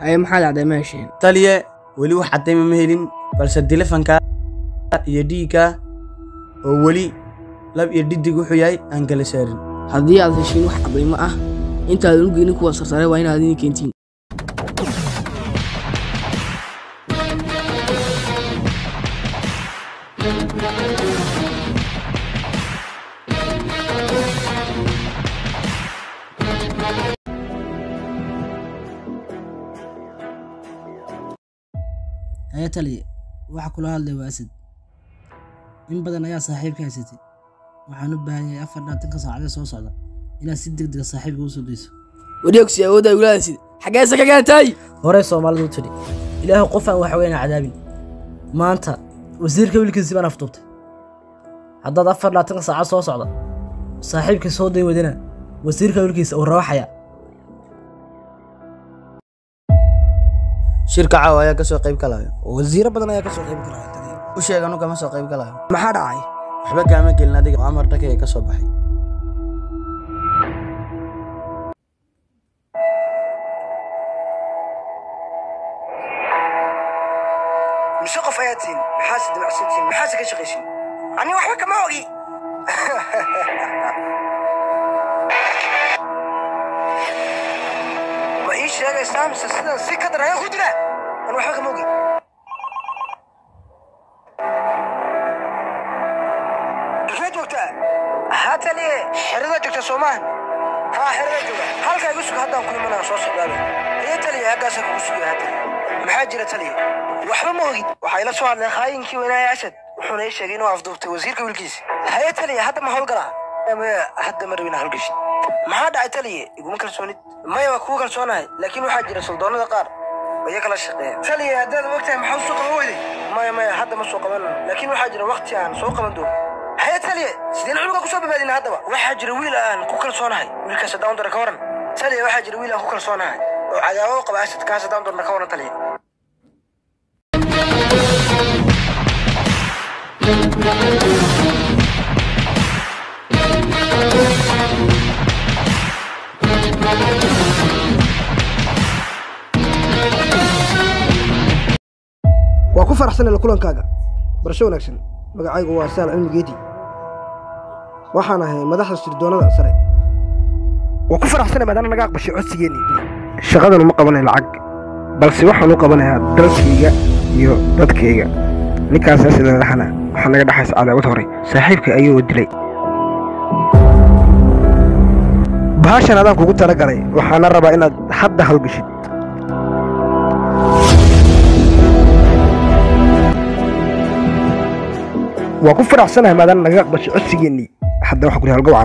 haye maxaa dhacday ma hesheen taliye weli wax caddayma ma helin balse telefonka iyo dhiigga oo weli lab iyo dhidig wuxuu yahay aan kala saarin haddii aad heshiin wax cadaymo ah intaadan u geynin kuwa sarsare waa inaad idin keentiin haya taliye waxa kula hadlay waa asad in badan ayaa saaxiibka haysatay waxaan u baahan yahay afar dhaatanka saacadee soo socda inaad si deg dega saaxiibka usoo dayso wareegsi awoodda ugulaadasid xaggeese ka gaartay horey soomaalidu tidhi ilaahu qof aan wax weyna cadaabin maanta wasiirka wiilkiisi baan afduubtay haddaad afar dhaatanka saacad soo socda saaxiibka soo day wadana wasiirka wiilkiisa uu rawaxaya shirka caawa ayaa kasoo qayb galaya wasiiro badan ayaa kasoo qayb galaya taliye u sheeg anu kama soo qayb galayo maxaa dhacay waxba kaama gelin adiga oo amar dhakaya ka soo baxay mise qof ayaad tihin maxaase damacsantihin maxaase ka shaqaysin ani waxba kama ogi ma ii sheegaysaa mise sidan si ka dar ayaan ku dila an waxba kama ogi dufee joogtaa haa taliye xerada joogta soomahan haa xerada jooga halkaa igu suga haddaan ku imanaa soo socdaaba aye taliye haggaasaa kugu sugaya haa taliye maxaa jira taliye waxba ma ogid waxaa ila soo hadleen khaayinkii weynaaye asad wuxuuna ii sheegay inuu afduubtay wasiirka wiilkiisa haye taliye hadda ma howlgalaa maya hadda ma rabin howlgashin maxaa dhacay taliye iguma kalsoonid maya waa kugu kalsoonahay laakiin waxaa jira suldoonada qaar iyo kala shaqeeya taliye haddaad ogtahay maxaa soo qaban weyday maya maya hadda ma soo qaban laakiin waxaa jira waqti aan soo qaban doono haye taliye sideen cunuga kusoo badbaadina haddaba waxaa jira wiil aan ku kalsoonahay wiilkaas haddaan doona ka waran taliye waxaa jira wiil aan ku kalsoonahay oo cadaabo u qaba asad kaas haddaan doona ka waran taliye waa ku faraxsanay la kulankaaga barasho wanaagsan magacaygu waa saal cilmi geedi waxaan ahay madaxda sirdoonada sare waa ku faraxsanay maadaana naga aqbashay codsigeennii shaqadan uma qabanay lacag balse waxaan u qabanayaa dalkayga iyo dadkayga ninkaasaa sida dhahana waxaa naga dhexaysa cadaawad hore saaxiibka ayuu dilay bahashan adaan kugu talagalay waxaana rabaa inaad hadda hawlgashid waa ku faraxsanahay maadaana naga aqbashay codsigeennii hadda waxaan ku lehay halgowcan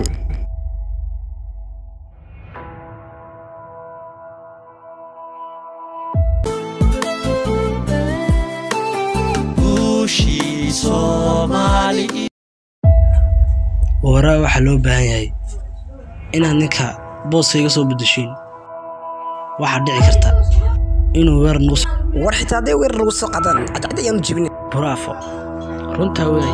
waraa waxaa loo baahan yahay inaad ninka booska iga soo beddeshiin waxaa dhici karta inuu weerar nagu soo war xitaa hadday weerar lagu soo qadaan cadcad ayaanu jebin buraafo runtaa weey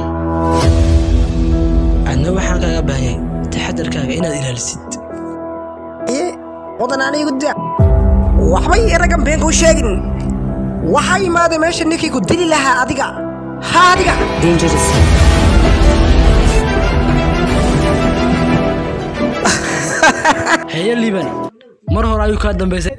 adna waxaan kaaga baahan yahay taxadarkaaga inaad ilaalisid ye wadan anigu da waxba ii raggan been kuu sheegin waxaa imaada meesha ninkii ku dili lahaa adiga ha adiga heye liiban mar hore ayuu kaa dambaysay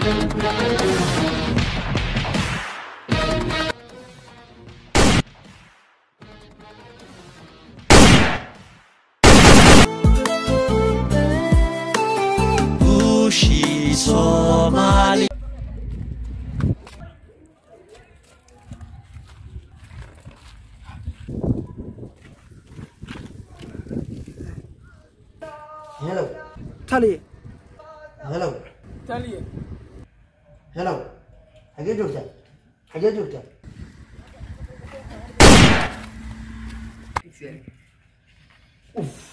helow taliye helow taliye helow xagee joogtaa xagee joogtaa uf